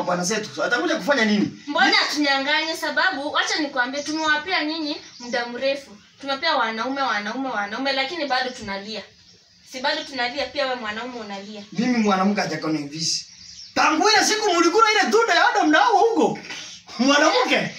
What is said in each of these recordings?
mabwana zetu atakuja kufanya nini mbona tunyanganye sababu wacha nikwambie tumewapea nyinyi muda mrefu tumepea wanaume wanaume wanaume lakini bado tunalia si bado tunalia pia we mwanaume unalia mimi mwanamke hajakonivisi tangu ile siku mlikula ile tunda ya Adam nao huko mwanamke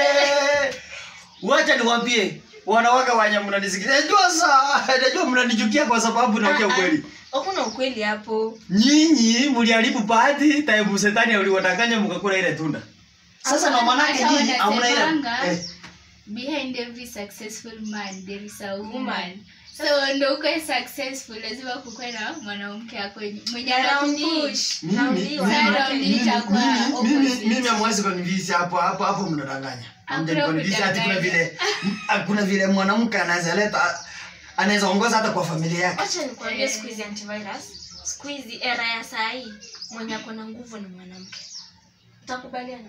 Eh, wacha niwaambie wanawake wanya mnanisikiliza najua saa najua mnanichukia kwa sababu naongea ukweli hakuna ukweli hapo nyinyi mliharibu bahati taibu setani uliwadanganya mkakula ile tunda sasa na manake Hata nyinyi hamna ile wanasemanga, eh, behind every successful man there is a woman so ndo ukwe successful lazima kukuwe na mwanamke ako mwenye Raundi. anakupush mimi Raundi, mimi- wanawake. mimi- itakuwa mimi- mimi- opposite. mimi hamwezi konivisi hapo hapo hapo mnadanganya Hakuna hamjanikonivisi hati kuna kudanganya. vile kuna vile mwanamke anaweza leta anaweza ongoza hata kwa familia yake wacha nikwambie Eh. siku hizi antivirus siku hizi era ya saa hii mwenye ako na nguvu ni mwanamke utakubaliana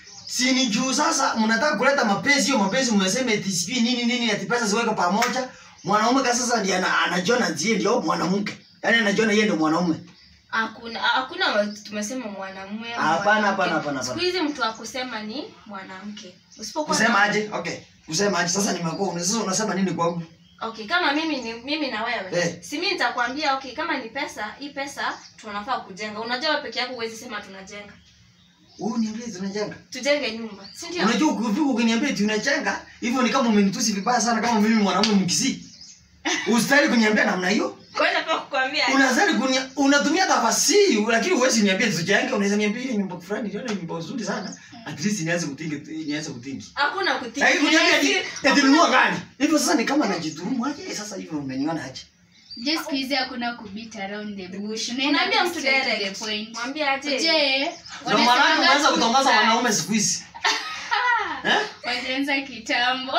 si ni juu sasa mnataka kuleta mapenzi hiyo mapenzi mmesema eti sijui nini nini ati pesa ziweke pamoja mwanaume ka sasa ndiye ana- anajiona ndiye ndio mwanamke yaani anajiona yeye ndio mwanaume hakuna hakuna wa- tumesema mwanamume au Hapana, mwanamke. hapana, hapana, siku hapana. hizi mtu akusema ni mwanamke usipokuwa kusema na- aje okay kusema aje sasa nimekuwa una- sasa unasema nini kwangu okay kama mimi ni mimi na wewe Eh. si mimi nitakwambia okay kama ni pesa hii pesa tunafaa kujenga unajua wewe peke yako huwezi sema tunajenga wewe niambie tunajenga tujenge nyumba si ndio unajua ukifika ukiniambia tunajenga hivyo ni kama umenitusi vibaya sana kama mimi mwanamume mkisi ustahili kuniambia namna hiyo kwa hiyo nafaa kukwambia unazali kunia, unatumia tafasiri lakini huwezi niambia tujenge unaweza niambia ile nyumba fulani ndio nyumba nzuri sana at least nianze kutingi nianze kutingi hakuna kutii Lakini kuniambia eti eti nunua gari hivyo sasa ni kama najiturumu aje sasa hivyo umeniona aje je siku hizi hakuna kubit around the bush unaenda unaambia tu mtu straight to the direct point mwambie aje je ndio maana wanasemanga umeanza tu kutongoza saa- wanaume siku hizi eh walianza kitambo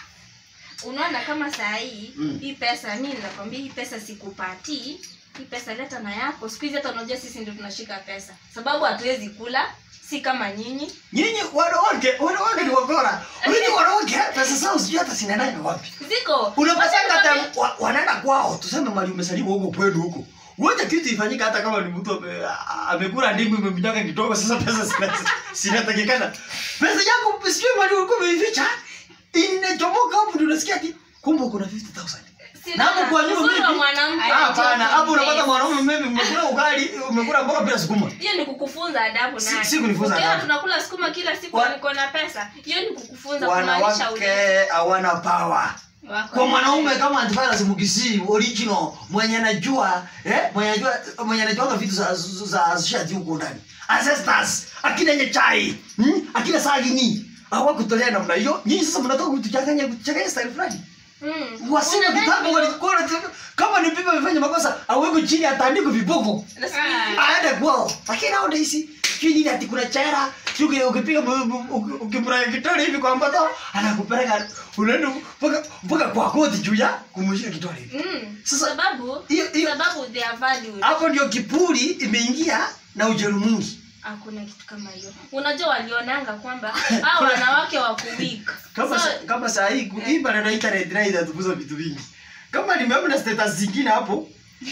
unaona kama saa hii Mm. hii pesa mi nakwambia hii pesa sikupatii hii pesa leta na yako siku hizi hata unajua sisi ndio tunashika pesa sababu hatuwezi kula si kama nyinyi nyinyi wanawake wanawake ni wakora nyinyi wanawake pesa zao sijui hata zinaenda wapi ziko unapatanga Wacha hata wa- wanaenda kwao tuseme mali umesalimu huko kwenu huko Ngoja kitu ifanyike hata kama ni mtu ame- a- amekula ndimu imemnyaka kidogo sasa pesa zina- zinatakikana. Pesa yako sijui mali ulikuwa umeificha inachomoka hapo ndio unasikia ati kumbe kuna 50000. nikwambie, Na hapo kwa nyuma uzuri wa mimi- mwanamke Ai- Hapana, hapo unapata Yes. mwanaume mimi umekula ugali, umekula mboga bila sukuma. hiyo ni kukufunza adabu Si- naye. si kunifunza Ukiona adabu. tunakula sukuma kila siku Wa- niko na pesa hiyo ni kukufunza kumaanisha Wanawake ule hawana power. Wako kwa na- mwanaume kama antivirus mkisi original mwenye anajua eh mwenye anajua mwenye anajua vitu za za za shati huko ndani ancestors akina nyechai hmm? akina sagini hawakutolea namna hiyo nyinyi sasa mnatoka kutuchanganya kutuchanganya style fulani Mm. wasina Unadhani kitabu ndio- walikuwa wanataka- kama ni bibi amefanya makosa aweko chini atandikwe viboko Ah. aende kwao lakini nowadays sijui nini ati kuna chera sijui ukipiga ukimraya kitole hivi kwa mbato anakupeleka unaenda mpaka mpaka kwa koti juu ya kumshika kitole hivi Mm. Sasa- sababu hiyo- hiyo- sababu they are valued hapo ndio kipuri imeingia na ujeru mwingi hakuna kitu kama hiyo unajua walionanga kwamba hao wanawake wako weak kama so, sa- kama saa hii ku- hii maneno ya internet na inatukuza vitu vingi kama nimeona status zingine hapo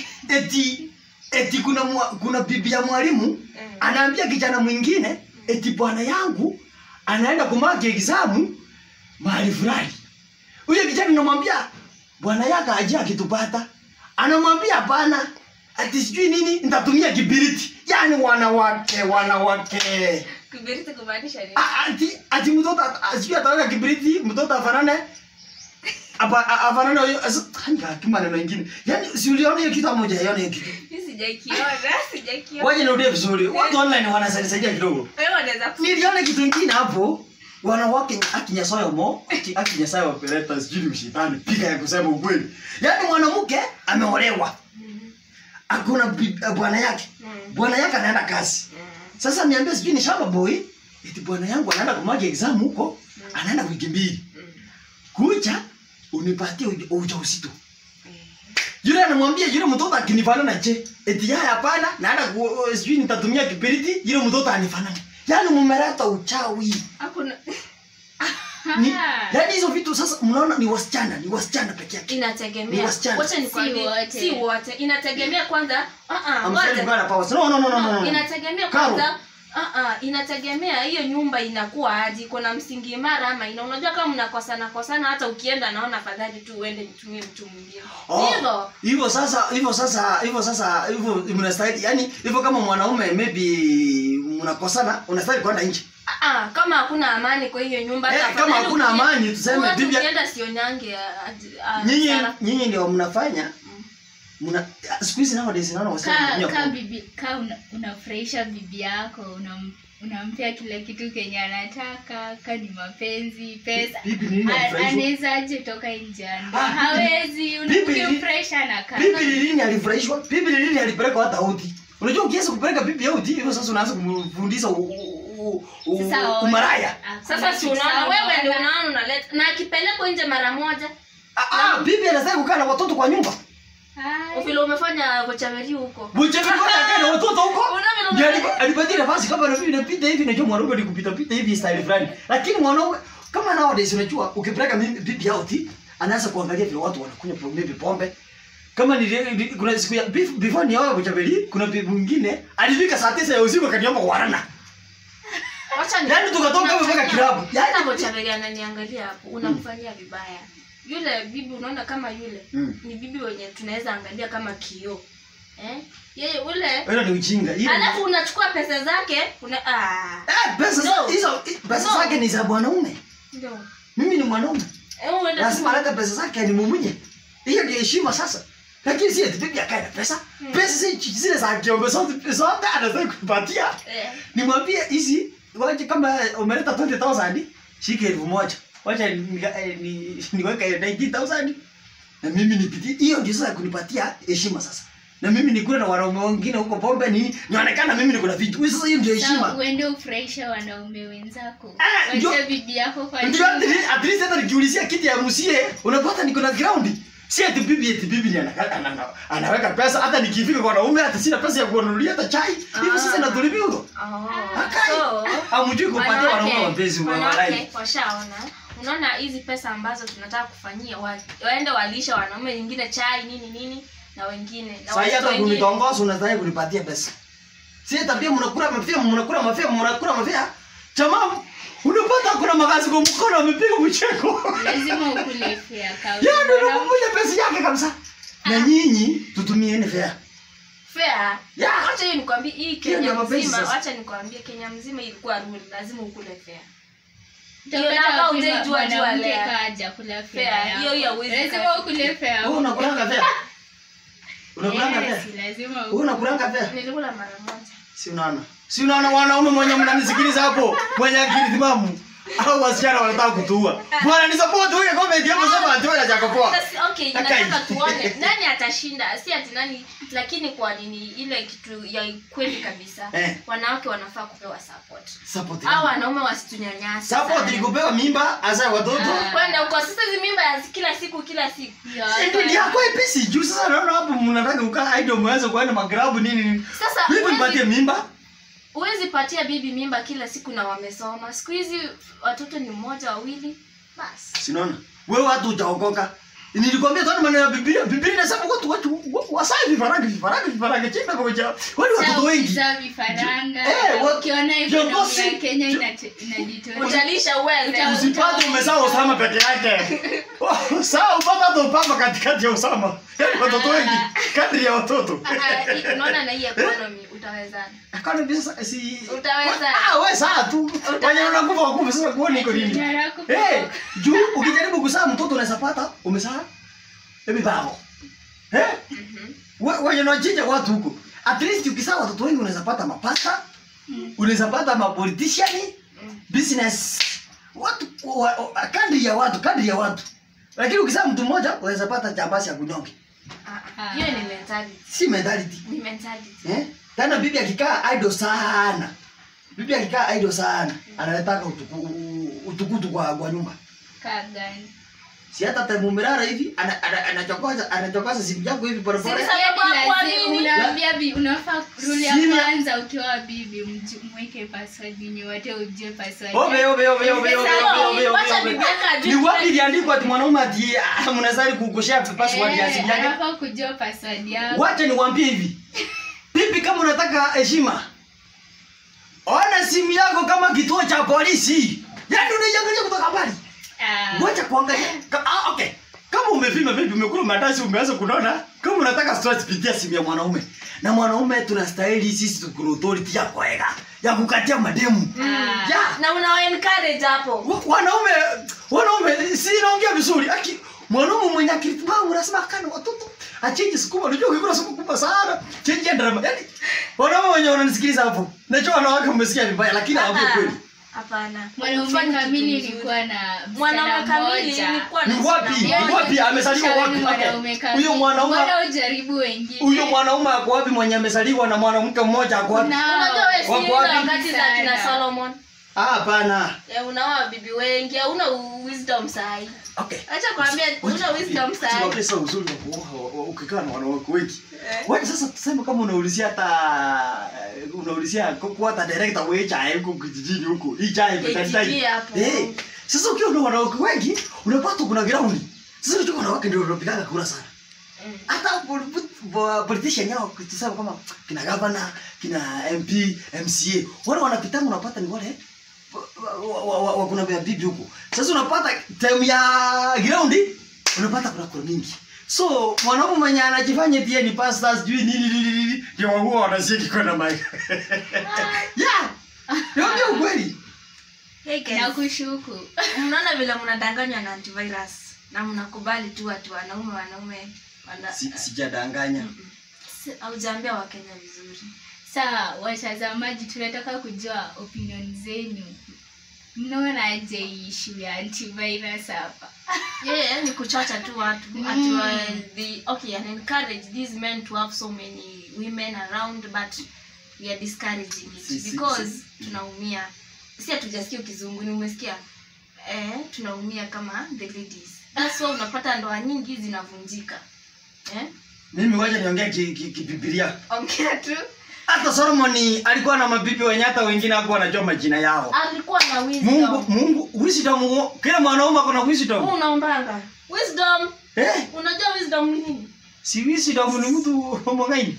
eti eti kuna mwa, kuna bibi ya mwalimu anaambia kijana mwingine eti bwana yangu anaenda kumaki examu mahali fulani huyo kijana namwambia bwana yake aje akitupata anamwambia hapana ati sijui nini nitatumia kibiriti yaani wanawake wanawake kibiriti kumaanisha nini A- ati ati mtoto at- a- sijui ataweka kibiriti mtoto afanane apa a- afanane huyo as- hanga kima neno ingine yani si uliona hiyo kitu moja yona hiyo kitu Mimi sijakiona sijakiona waje nirudie vizuri watu online wanasaidia kidogo wewe unaweza ku- niliona kitu ingine hapo wanawake akinyasayo mo aki- akinyasayo wapeleta sijui ni mshetani pika ya kusema ukweli yaani mwanamke ameolewa hakuna bi- bwana yake Mm. bwana yake anaenda kazi sasa niambia sijui ni shamba boy eti bwana yangu anaenda kumwaga exam huko anaenda wiki mbili kucha unipatie uja- ujauzito yule anamwambia yule mtoto akinifanana je eti yeye hapana naenda ku- sijui nitatumia kibiriti yule mtoto anifanana yaani mumeleta uchawi hakuna ni, Ah. yaani hizo vitu sasa mnaona ni wasichana ni wasichana peke yake Ni inategemea wasichana. wacha nikwambie Si wote. si wote inategemea kwanza ah ah I'm saying ngoja God powers. no no no no no, no inategemea Karo. kwanza Ah, ah, inategemea hiyo nyumba inakuwa aje iko na msingi imara ama ina unajua kama mnakosana kosana hata ukienda naona afadhali tu uende nitumie mtu mwingine Oh, hivyo hivyo sasa hivyo sasa hivyo sasa hivyo mnastahili yani hivyo kama mwanaume maybe mnakosana unastahili kwenda nje Ah, ah, kama hakuna amani kwa hiyo nyumba Eh, hata kama afadhali hakuna ukie- amani, tuseme watu bibi- ukienda sionyange ah, ah, nyinyi Sara. nyinyi ndio mnafanya mna siku hizi nowadays naona ka wasichana ka bibi ka una, unafurahisha bibi yako unam, unampea kila kitu kenye anataka ka ni mapenzi pesa Bibi ni nini A- alifurahishwa? anawezaje toka nje ya ndoa? Ah, bibi- hawezi bibi ni- ukimfurahisha anakaa bibi ni lini alifurahishwa bibi ni lini alipeleka hata uti unajua ukiweza kupeleka bibi uti hivyo sasa unaanza kumfundisha u- u- u- Sasa u- ona- umaraya hakuna sasa si kitu unaona sawa, wewe ndio wala- unaona unaleta na akipelekwa nje mara moja Ah, ah, bibi anastahili kukaa na watoto kwa nyumba Ai, vile umefanya kochaveri huko mchemekoja akae na watoto huko Unaona vile Ndio umefanya- alipa- alipatia nafasi kama na mimi napita hivi najua mwanaume ni kupita pita hivi style fulani lakini mwanaume kama nowadays unajua ukipeleka mimi bibi out anaanza kuangalia vile watu wanakunywa po- maybe pombe kama ni ni- kuna siku ya bef- before ni wao mchabeli kuna bibi mwingine alifika saa 9 ya usiku akaniomba kuarana Wacha ni- Yaani tukatoka hapo mpaka kilabu. Yaani- Hata Bochaveri ananiangalia hapo, unamfanyia vibaya. Yule bibi unaona kama yule Mm. ni bibi wenye tunaweza angalia kama kioo. Eh? Yeye ule Wewe ni ujinga hiyo alafu unachukua pesa zake una ah. eh pesa No. hizo pesa No. zake ni za mwanaume Ndio. mimi ni mwanaume Eh, uende lazima alete pesa zake animumunye hiyo ndio heshima sasa lakini si eti bibi akae na pesa pesa si zile za kiongozi zote zote anaweza kupatia eh. nimwambie hizi waje kama umeleta 20000 shike elfu moja wacha ni- eh, ni- niweke 19000 na mimi nipitie hiyo ndio sasa kunipatia heshima sasa na mimi nikule na wanaume wengine huko pombe nini nionekana mimi niko na vitu Wewe sasa hiyo ndio Sawa, heshima uende ufurahishe wanaume wenzako Ah, ndio- wache bibi yako kwa ndio nyumba. at least- at least hata nikiulizia kiti ya msie unapata niko na ground si eti bibi eti bibi ni anaka- ana- anaweka pesa hata nikifika kwa wanaume hata sina pesa ya kuwanunulia hata chai hivyo sasa Ah. natulipia huko Oh. Akai. So, hamjui kupatia wanaume wanawake- mapenzi wa wanawake walai washaona unaona hizi pesa ambazo tunataka kufanyia wa, waende walisha wanaume wengine chai nini nini na wengine na Sasa watoto hata wengine. kunitongoza unadhani kunipatia pesa. Si tabia mnakula mafia, mnakula mafia, mnakula mafia. Jamaa unapata kuna magazi kwa mkono amepiga mcheko. lazima ukule fea kawa Yeye ndio anakuja pesa yake kabisa. Na nyinyi tutumieni fair. fair Yeah. wacha hiyo nikwambie hii Hiyo Kenya ndio mapenzi mzima sasa. wacha nikwambie Kenya mzima ilikuwa rule lazima ukule fair Utapata Hiyo naka wapi utaijua mwanamke jua lea. kaa hajakula fea Fair, yako? hiyo hiyo hauwezi lazima kaa. ukule fea Wewe unakulanga fair? Unakulanga fair? Yes, lazima Wewe unakulanga fair? nilikula mara moja Si unaona? Si unaona wanaume mwenye mnanisikiliza hapo? Mwenye akili timamu. Au wasichana wanataka kutuua. Bwana ni support huyo comment hapo sema ati wewe hajakopoa. Sasa, okay Akai. nataka tuone nani atashinda si ati nani lakini kwa nini ile kitu ya kweli kabisa Eh. wanawake wanafaa kupewa support Support. au wanaume wasitunyanyase Support sana. ni kupewa mimba hasa watoto. Ah. kwenda huko sasa hizi mimba ya kila siku kila siku Hiyo Ndio hapa- ni yako epesi juu sasa naona hapo mnataka kukaa idle mwanzo kuenda magrabu nini nini. sasa Vipi huwezi- nipatie mimba? huwezi patia bibi mimba kila siku na wamesoma siku hizi watoto ni mmoja wawili basi Sinaona. Wewe watu utaokoka. Nilikwambia tena maneno ya Biblia. Biblia inasema watu watu wasai vifaranga vifaranga vifaranga chimba kwa cha. Wale Sasa watoto wengi. ukizaa vifaranga Eh, wa- ukiona ekonomi viongozi- ya Kenya vio- inate- inajitolea utalisha uweze Uta- Usipate umezaa Osama peke yake. Sawa upata hata upamba katikati ya Osama. Yaani watoto wengi kadri ya watoto. Ah, ah, hii- unaona na hii economy utawezana Akana sasa si Utaweza. Ah, wewe saa tu. Wenye unakufa wakufa sasa kuone iko nini? Nyara yako Eh, juu ukijaribu kuzaa mtoto unaweza pata umezaa ebi babo. Eh? Wewe wewe unachinja watu huko. At least ukizaa watoto wengi unaweza pata mapasta, unaweza pata mapolitician, business. Watu wa, wa, kadri ya watu, kadri ya watu. Lakini ukizaa mtu mmoja unaweza pata jambasi ya kunyonge. Ah, ah, hiyo ni mentality Si mentality. ni mentality Eh? Tena bibi akikaa idle sana. Bibi akikaa idle sana, analetaka utuku, utukutu kwa, kwa nyumba. kaa gani Si hata temumirara hivi ana- ana- anachokoza anachokoza simu yako hivi pole pole. Sisi- Yaani Sababu kwa lazima- nini? unaambia bi- unafaa rule ya Sina- kwanza ukiwa bibi mju- mweke password yenye wote ujue password Obe yake. obe obe obe obe Sasa, obe obe wacha obe. bibi yako ajue Ni kila wapi kitu. iliandikwa ati mwanaume ati ah, mnazali kukushare password ya Eh, simu yake? anafaa kujua password yako Wacha nikwambie hivi. Bibi kama unataka heshima. Ona unaangalia simu yako kama kituo cha polisi yaani unaiangalia kutoka mbali Ah. ngoja kuangalia Ka- ah, okay kama umepima baby umekula matasi umeanza kunona kama unataka stress pitia simu ya mwanaume na mwanaume tunastahili sisi tukuna authority ya kuweka ya kukatia mademu Ah. ya na unawa encourage hapo wa- wanaume wanaume si naongea vizuri aki mwanaume mwenye akili timamu unasema kana watoto achenje sukuma unajua ukikula sukuma kubwa sana chenje drama yani wanaume wenye wananisikiliza hapo najua wanawake mmesikia vibaya lakini hawapo kweli hapana mwanaume Ufanye kitu kamili mzuri. ilikuwa na mwanaume msichana kamili mmoja. ilikuwa ni na wapi msichana ni mmoja. wapi amezaliwa Shauri wapi mwanaume okay kamili. huyo mwanaume Mbona ujaribu wengine huyo mwanaume ako wapi mwenye amezaliwa na mwanamke mmoja ako wapi Nao. unajua wewe si Wako ile wapi? wakati za kina Sana. Solomon Ah, hapana ya unaoa bibi wengi hauna wisdom sahi okay acha kwambia una wisdom sahi Wacha sasa uzuri wa kuoa wa- wa- ukikaa na wanawake wengi Eh. Wacha sasa tuseme kama unaulizia hata eh, unaulizia kwa hata director wa chai huko kijijini huko hii chai Kijiji hapo. eh sasa ukiwa na wanawake wengi unapata kuna ground sasa unajua wanawake ndio wanapigaga kura sana Mm. hata pol- po- politician yao tuseme kama kina governor kina mp mca wale wanapitanga unapata ni wale wa- wa- wa- wa- kuna vya bibi huko sasa unapata time ya ground unapata kuna kura mingi so mwanaume mwenye anajifanya pia ni pastor sijui nini nini nini ndio huwa wanashiki kwenda mic yeah ndio ukweli Hey guys, nakushuku mnaona vile mnadanganywa na antivirus na mnakubali tu watu wanaume wanaume wana... Si- sijadanganya Mm-mm. Si- haujaambia wakenya vizuri saa watazamaji tunataka kujua opinion zenyu mnaonaje hii issue ya antivirus hapa yeye ni kuchocha tu watu Mm. ati wa- the okay and encourage these men to have so many women around but we are discouraging it Si- si- because si- tunaumia si hatujasikia kizungu ni umesikia eh, tunaumia kama the ladies that's why unapata ndoa nyingi zinavunjika eh? mimi wacha niongea kibibilia ki, ki kibibilia. ongea tu hata solomoni alikuwa na mabibi wenye hata wengine hakuwa wanajua majina yao alikuwa na mungu wisdom mungu wisdom kila mwanaume ako na Wewe wisdom unaombanga wisdom eh unajua wisdom ni nini si wisdom ni mtu mwangaini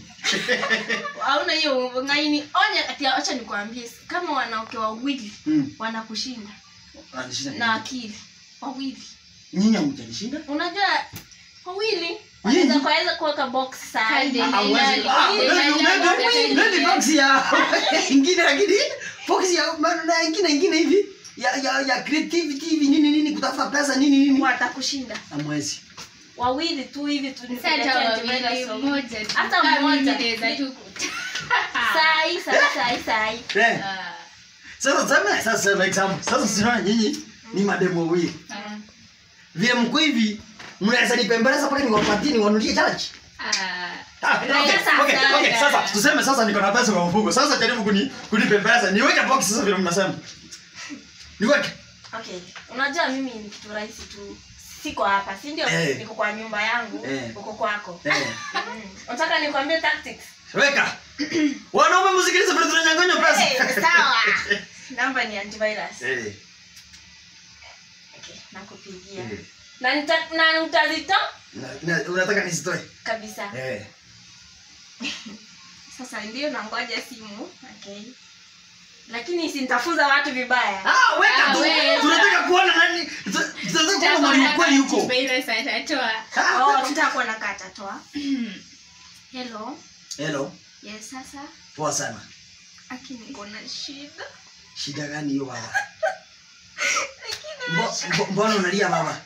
hauna hiyo ngaini onya ati acha nikwambie kama wanawake wawili mm. wanakushinda Anishinda na akili wawili nyinyi hamjanishinda unajua wawili wanaweza kuweza kuweka box Kande. sahi Ah, huwezi- ah, Ile- maybe- ile- maybe- ile- maybe box ya ingine lakini box ya na ingine ingine hivi ya ya ya creativity hivi nini nini kutafuta pesa nini nini watakushinda amwezi wawili tu hivi tu ni Sasa hata kuletea wawili antivirus wawili. mmoja tu. Hata Kama mmoja. mimi naweza tu ku- sahi sahi sahi sahi eh Ah, sasa sema sasa sema example sasa sinaona nyinyi ni mademo wawili ah, vile mko hivi mnaweza nipembeleza mpaka niwapatie niwanulie chachi ah. Ah, okay, Right, okay, sasa. okay, sasa tuseme sasa niko na pesa kwa mfuko sasa jaribu kuni kunipembeleza niweke box sasa vile mnasema niweke okay unajua mimi ni kitu rahisi tu siko hapa si ndio Eh. niko kwa nyumba yangu Eh. uko kwako eh Mm. unataka nikwambie tactics weka wanaume msikilize vile tunanyang'anywa pesa Eh, sawa namba ni antivirus eh okay nakupigia eh. na nita- na utazito Na- na- unataka nisitoe kabisa eh sasa ndio nangoja simu okay lakini sintafuza watu vibaya ah weka Ah, tu weka. tunataka kuona nani tuta- tunataka kuona mwalimu kweli huko Antivirus atatoa. Ah, oh weka. tutakuwa na kata toa hello hello yes sasa poa sana aki niko na shida shida gani hiyo baba Mbo- mbo- mbona unalia baba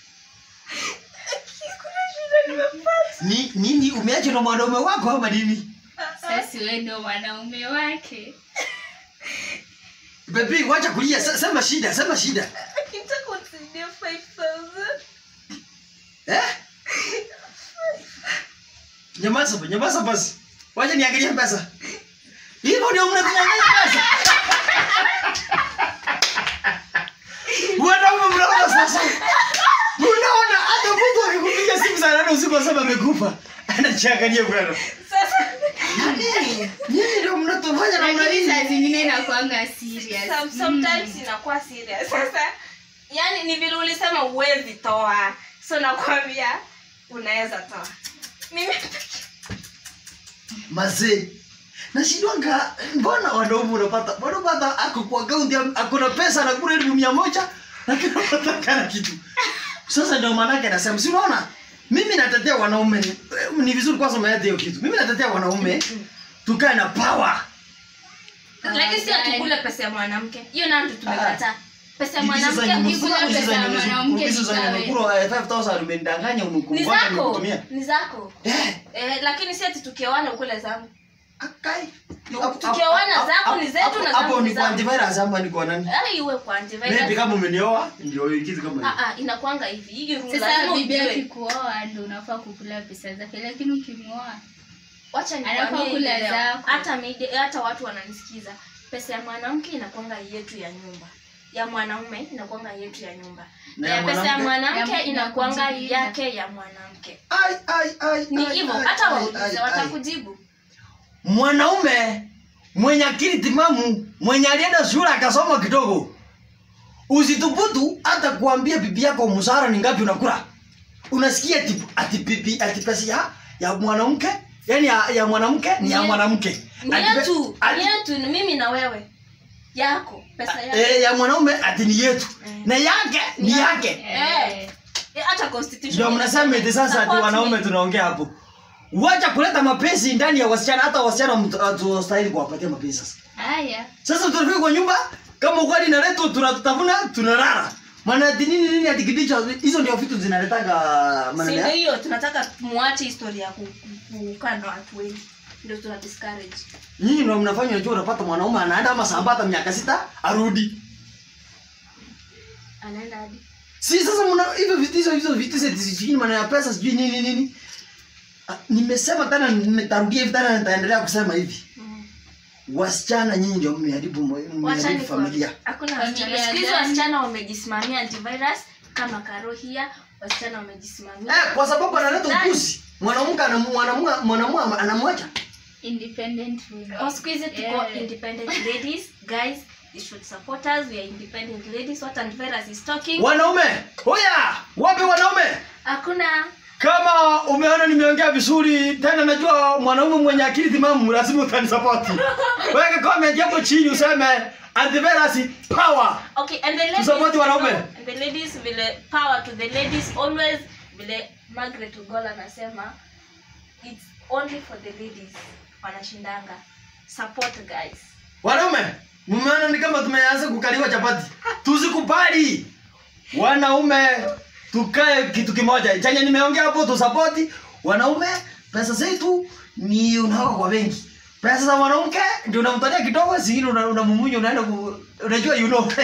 kuna shida nimepata ni nini umeacha na mwanaume wako ama nini Sasa wewe ndio mwanaume wake bebi wacha kulia se- sema shida sema shida akitaka unisaidia 5000 eh nyamaza ba- nyamaza basi wacha niangalie pesa hivyo ndio mnatunyang'anya pesa wanaume mnaona sasa unaona hata mtu akikupiga simu saa nane usiku asema amekufa anachiangalia bwana sasa Yaani, nyinyi ndio mnatufanya namna lakini saa hii zingine inakuanga serious Some- sometimes inakuwa serious sasa yani ni vile ulisema uwezi toa so nakwambia unaweza toa mimi mazee nashindwanga mbona wanaume unapata mbona unapata ako kwa akaunti ako na pesa anakula elfu mia moja lakini unapata kana kitu sasa ndio maanake nasema si unaona mimi natetea wanaume ni, ni vizuri kwanza umeeta hiyo kitu mimi natetea wanaume tukae na power lakini si atukule pesa ya mwanamke hiyo nayo ndio tumekataa pesa ya Hizi mwanamke zenye ukikula umekula, hizi pesa ya zenye mwanamke hizi zenye ikawe. umekula, eh, 5000 umendanganya ni umekumbuka zako nimekutumia ni zako eh eh, lakini si ati tukioana ukule zangu akai Tukioana zako ni zetu na zangu hapo ni ni kwa zangu. antivirus ama ni kwa nani ai iwe kwa antivirus. maybe kama umenioa ndio kitu kama hiyo Ah, ah, inakwanga hivi hii rule sasa lazima bibi ujue. akikuoa ndo unafaa kukula pesa zake lakini ukimwoa wacha Anafaa nikwambie kula hivi leo. zako. hata media- hata watu wananisikiza pesa ya mwanamke inakwanga yetu ya nyumba ya mwanaume inakwanga yetu ya nyumba Na na ya ya pesa ya mwanamke? mwanamke Ya- inakwanga ya kujilinda. yake ya mwanamke ai ai ai ni ai, hivyo ai, hata ai, waulize ai, ai. watakujibu mwanaume mwenye akili timamu mwenye alienda shule akasoma kidogo usithubutu hata kuambia bibi yako mshahara ni ngapi unakula unasikia ati ati bibi ati pesa ya ya mwanamke yani ya, ya mwanamke ni ya Ni- mwanamke ni Ati pe- yetu ati- ni yetu ni mimi na wewe yako pesa yako eh, ya mwanaume ati ni yetu Mm. na yake ni Ni yake Eh. Eh, hata constitution ndio mnasema eti sasa ati Support wanaume me. tunaongea hapo wacha kuleta mapenzi ndani ya wasichana hata wasichana mtu- hatustahili kuwapatia mapenzi sasa haya sasa tunafika kwa nyumba kama ugali inaletwa tunatafuna tunalala maana ati nini nini ati kidicho hizo ndio vitu zinaletaga Si maneno ndio ya hiyo tunataka muache historia ya ku- ku- kukaa na watu wengi ndio tuna discourage nyinyi ndio mnafanya unajua unapata mwanaume anaenda ama samba hata miaka sita arudi anaenda hadi si sasa mna hivyo vitu hizo hizo vitu sisi sijui maana ya pesa sijui nini nini Ah, nimesema tena nimetarudia hivi tena nitaendelea kusema hivi Mm. wasichana nyinyi ndio mmeharibu mo- Wacha mmeharibu nikwambie, familia hakuna Familia wasichana siku hizi gani? wasichana wamejisimamia antivirus kama karohia wasichana wamejisimamia eh kwa sababu analeta Nani? upuzi mwanamke anamu- mwanamke mwanamke anamwacha independent women. Oh, siku hizi tuko Yeah. independent ladies guys you should support us we are independent ladies what antivirus is talking wanaume hoya wapi wanaume hakuna kama umeona nimeongea vizuri tena najua mwanaume mwenye akili timamu lazima utanisapoti weka comment hapo chini useme antivirus power okay and the ladies Tusupport wanaume. and the ladies vile power to the ladies always vile Margaret Ugola anasema it's only for the ladies wanashindanga support guys wanaume mmeona ni kama tumeanza kukaliwa chapati tusikubali wanaume tukae kitu kimoja chenye nimeongea hapo tusapoti wanaume pesa zetu ni unaweka kwa benki pesa za mwanamke ndio unamtania kidogo zingine una- unamumunya unaenda ku, unajua you know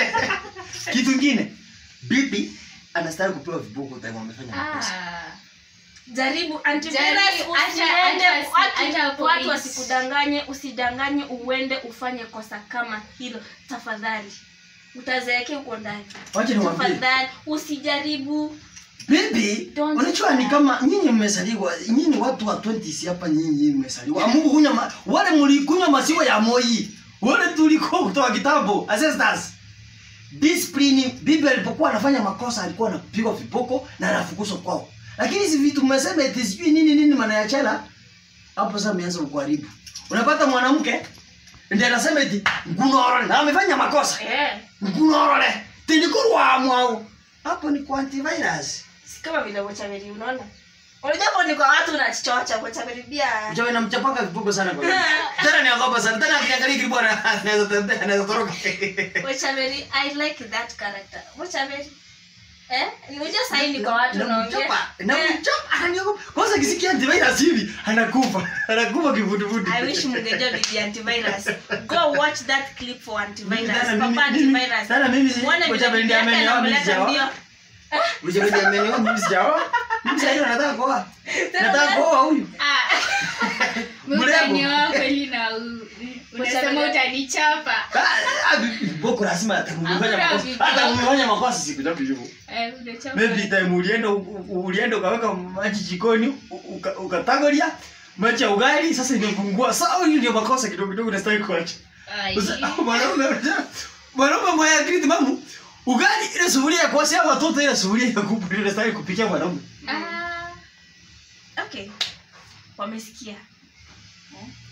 kitu ingine bibi anastahili kupewa viboko time amefanya makosa Ah. jaribu antivirus Jaribu, acha- usiende acha- watu- acha hapo watu hivi. wasikudanganye usidanganye uende ufanye kosa kama hilo tafadhali utazeeke huko ndani wacha niwaambie tafadhali usijaribu bibi Don't unajua ni try. kama nyinyi mmezaliwa nyinyi watu wa 20 hapa nyinyi mmezaliwa mungu kunywa ma, wale mlikunywa maziwa ya moi wale tulikuwa kutoka kitambo ancestors discipline bibi alipokuwa anafanya makosa alikuwa anapigwa viboko na anafukuzwa kwao lakini hizi vitu mmesema eti sijui nini nini maana ya chela hapo sasa mmeanza kuharibu unapata mwanamke ndiye anasema eti ngunorole na amefanya makosa eh, ngunorole tindikurwa mwao hapo ni kwa antivirus si kama vile wachameli unaona unajua hapo ni kwa watu unachichocha wachameli pia Mchawi namchapanga vipugo sana kwa hiyo. Tena ni agopa sana. Tena akiangalia kile bwana anaweza tembea anaweza toroka. wachameli i like that character wachameli eh unajua sasa ni kwa watu unaongea Namchapa. Eh, Namchapa ananiogopa. Kwanza kisikia antivirus hivi anakufa. Anakufa kivuduvudu. I wish mngejua bibi antivirus. Go watch that clip for antivirus. Tena mimi- Papa mimi- antivirus. tena mimi si- Muone vile Wacha bibi bendi yake amenioa, mimi anamleta sijaoa. mbio. Mchawi ndiye amenioa mimi sijaoa. Mimi sasa hivi nataka kuoa. Tena Nataka una- kuoa huyu. Ah. Mrembo. Utanioa kweli na u- unasema Utabele- utanichapa Ah, ah, Boko lazima atamfanya Hakuna makosa. viboko. Hata kumfanya makosa sikutaki hivyo. Eh, unachapa. maybe time ulienda u- u- ulienda ukaweka maji jikoni u- uka- ukatangolia maji ya ugali sasa imepungua sawa hiyo ndio makosa kidogo kidogo nastahili kuacha Ai. Sasa, mwanaume mwanaume mwenye akili timamu ugali ile sufuria ya kuoshea watoto ile sufuria ya kubwa ndio nastahili kupikia mwanaume Ah. Okay. Wamesikia. Eh?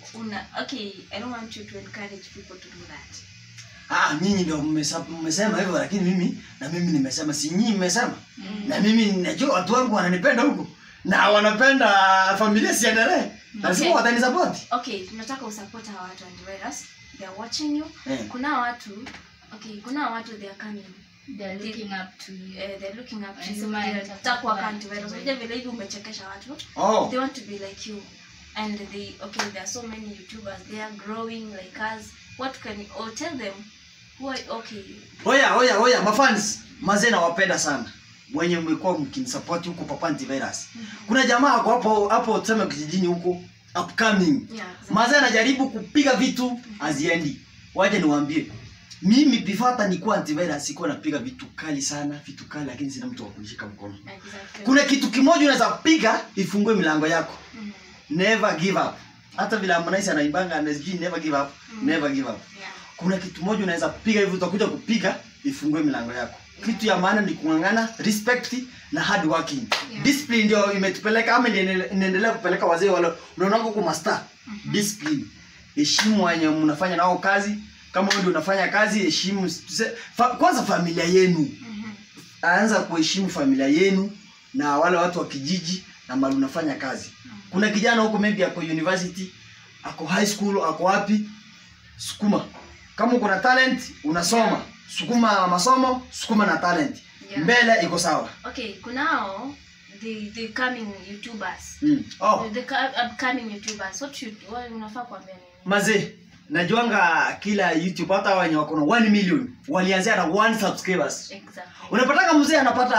una okay i don't want you to encourage people to do that ah nyinyi ndio mmesa- mmesema hivyo lakini mimi na mimi nimesema si nyinyi mmesema na mimi najua watu wangu wananipenda huko na wanapenda familia siendelee lazima Okay. watanisupport okay tunataka usupport hawa watu antivirus they are watching you Eh. kuna watu okay kuna watu they are coming They're looking up to you. eh, they're looking up to you Wanasema They wanataka wanataka kuwa kuwa antivirus antivirus. unajua vile hivi umechekesha watu oh they want to be like you and they okay there are so many youtubers they are growing like us what can you or tell them who are, okay oya oya oya mafans mazee nawapenda sana wenye mmekuwa mkinisupport huko papa antivirus kuna jamaa ako hapo hapo tuseme kijijini huko upcoming yeah mazee anajaribu kupiga vitu haziendi waje niwaambie mimi before hata nikuwa antivirus sikuwa napiga vitu kali sana vitu kali lakini sina mtu wa kunishika mkono exactly kuna kitu kimoja unaweza piga ifungue milango yako Mhm. never give up hata vile Harmonize anaimbanga anasijui never give up Mm. never give up yeah kuna kitu moja unaweza piga hivi utakuja kupiga ifungue milango yako kitu ya maana ni kung'ang'ana respect na hard working Yeah. discipline ndio imetupeleka ama ndio inaendelea- inaendelea kupeleka wazee wale unaona huko master discipline heshimu wenye mnafanya nao kazi kama wewe ndio unafanya kazi heshimu tuse- fa, kwanza familia yenu Mhm. anza kuheshimu familia yenu na wale watu wa kijiji na mali unafanya kazi kuna kijana huko maybe ako university ako high school ako wapi sukuma kama uko na talent unasoma Yeah. sukuma masomo sukuma na talent Yeah. mbele iko sawa okay kunao the the coming youtubers mm. oh. the co- upcoming youtubers what should what unafaa kuambia nini mazee najuanga kila youtube hata wenye wako na 1 million walianzia na 1 subscribers exactly unapataka mzee anapata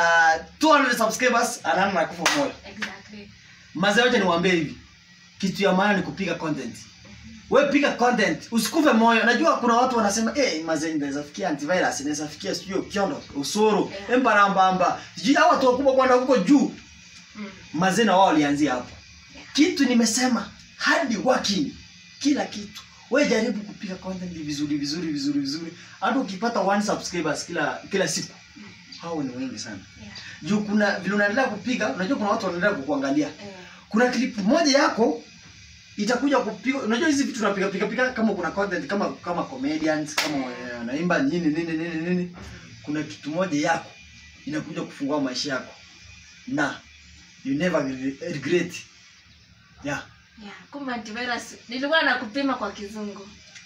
200 subscribers anaana na kufa moyo exactly mazee wacha niwaambie hivi kitu ya maana ni kupiga content we piga content usikufe moyo najua kuna watu wanasema eh mazee inaweza fikia antivirus inaweza fikia sijui kiondo usuru Yeah. embarambamba sijui hao watu wakubwa kwenda huko juu mm. mazee na wao walianzia hapo Yeah. kitu nimesema hard working kila kitu we jaribu kupiga content vizuri vizuri vizuri vizuri hata ukipata one subscribers kila kila siku hao ni wengi sana yeah juu kuna vile unaendelea kupiga unajua kuna watu wanaendelea kukuangalia eh, kuna clip moja yako itakuja kupiga unajua hizi vitu tunapiga piga piga kama kuna content kama kama comedians kama eh, wanaimba nini nini nini nini kuna kitu moja yako inakuja kufungua maisha yako na you never re- regret yeah yeah kumbe antivirus nilikuwa nakupima kwa kizungu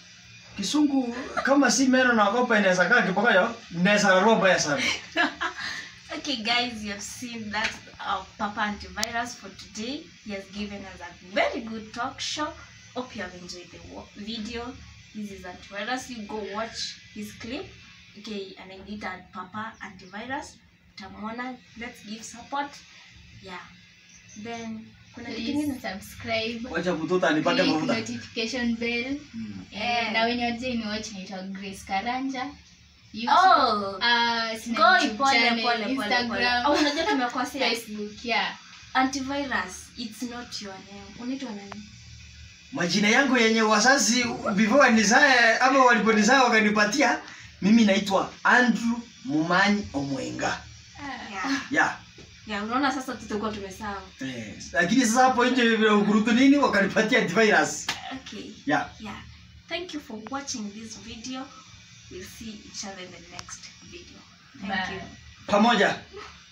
kisungu kama si meno na kopa inaweza kaa kipokayo inaweza roho mbaya sana Okay, guys, you have seen that uh, Papa Antivirus for today. He has given us a very good talk show. Hope you have enjoyed the wa- video. This is Antivirus. You go watch his clip. Okay, and I did at Papa Antivirus. Tamona, let's give support. Yeah. Then, kuna kitu Please kingine? subscribe. wacha mtoto anipate Click mafuta notification bell. Mm. Eh, Eh. na wenye wajai ni watch naitwa Grace Karanja. YouTube, Oh, ah, sina go YouTube pole channel, pole pole pole. Instagram, Oh, unajua tumekosea. Facebook, yeah. Antivirus, it's not your name. Unaitwa nani? majina yangu yenye wazazi before wanizae ama waliponizae wakanipatia mimi naitwa andrew mumanyi omwenga Yeah. yeah. Yeah, unaona sasa tutakuwa tumesahau. eh, lakini sasa hapo nje vile ukurutu nini wakanipatia antivirus Okay. yeah. Yeah. Thank you for watching this video. We'll see each other in the next video. Thank Bye. you. pamoja